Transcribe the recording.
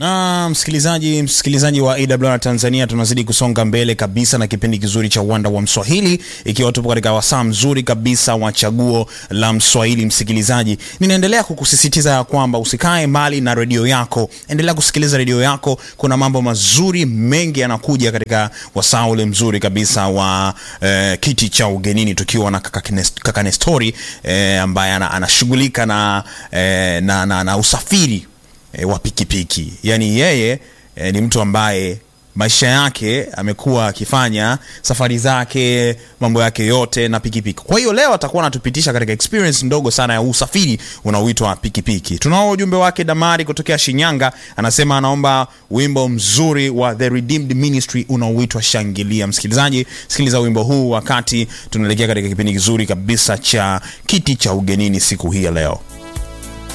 na msikilizaji msikilizaji wa AWR Tanzania, tunazidi kusonga mbele kabisa na kipindi kizuri cha uwanda wa Mswahili, ikiwa tupo katika wasaa mzuri kabisa wa chaguo la Mswahili. Msikilizaji, ninaendelea kukusisitiza ya kwamba usikae mbali na redio yako, endelea kusikiliza redio yako. Kuna mambo mazuri mengi yanakuja katika wasaa ule mzuri kabisa wa eh, kiti cha ugenini, tukiwa na kaka, Kines- kaka Nestori eh, ambaye ana- anashughulika na, eh, na, na, na usafiri e, wa pikipiki yaani yeye e, ni mtu ambaye maisha yake amekuwa akifanya safari zake mambo yake yote na pikipiki kwa hiyo leo atakuwa anatupitisha katika experience ndogo sana ya usafiri unaoitwa pikipiki tunao ujumbe wake damari kutokea shinyanga anasema anaomba wimbo mzuri wa the redeemed ministry unaoitwa shangilia msikilizaji sikiliza wimbo huu wakati tunaelekea katika kipindi kizuri kabisa cha kiti cha ugenini siku hii ya leo